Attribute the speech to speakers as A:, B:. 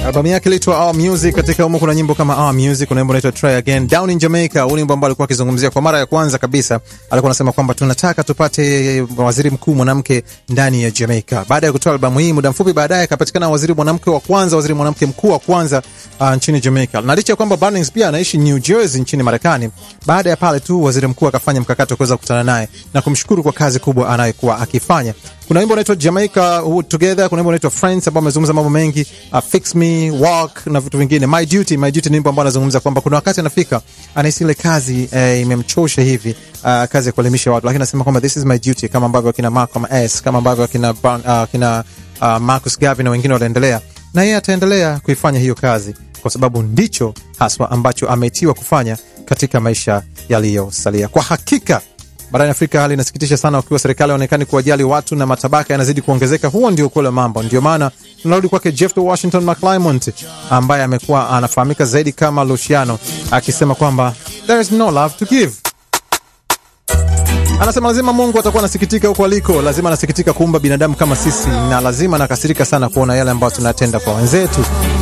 A: Albamu yake ilitwa Our Music. Katika humo kuna nyimbo kama Our Music, kuna nyimbo inaitwa Try Again, Down in Jamaica. Huu nyimbo ambao alikuwa akizungumzia kwa mara ya kwanza kabisa, alikuwa anasema kwamba tunataka tupate waziri mkuu mwanamke ndani ya Jamaica. Baada ya kutoa albamu hii, muda mfupi baadaye akapatikana waziri mwanamke wa kwanza, waziri mwanamke mkuu wa kwanza uh, nchini Jamaica. Na licha ya kwamba Barnings pia anaishi New Jersey nchini Marekani, baada ya pale tu waziri mkuu akafanya mkakati wa kuweza kukutana naye na kumshukuru kwa kazi kubwa anayokuwa akifanya. Kuna wimbo unaitwa Jamaica Together, kuna wimbo unaitwa Friends ambao amezungumza mambo mengi, uh, Fix Me, Walk na vitu vingine. My Duty, My Duty ni wimbo ambao anazungumza kwamba kuna wakati anafika anahisi ile kazi eh, imemchosha hivi, uh, kazi ya kuelimisha watu, lakini anasema kwamba this is my duty, kama ambavyo akina Malcolm S, kama ambavyo akina uh, akina uh, Marcus Garvey na wengine waliendelea, na yeye ataendelea kuifanya hiyo kazi kwa sababu ndicho haswa ambacho ametiwa kufanya katika maisha yaliyosalia. Kwa hakika barani Afrika hali inasikitisha sana, wakiwa serikali haonekani kuwajali watu na matabaka yanazidi kuongezeka. Huo ndio ukweli wa mambo. Ndio maana tunarudi kwake Jeff the Washington McClymont ambaye amekuwa anafahamika zaidi kama Luciano, akisema kwamba there is no love to give. Anasema lazima Mungu atakuwa anasikitika huko aliko, lazima anasikitika kuumba binadamu kama sisi, na lazima anakasirika sana kuona yale ambayo tunatenda kwa wenzetu.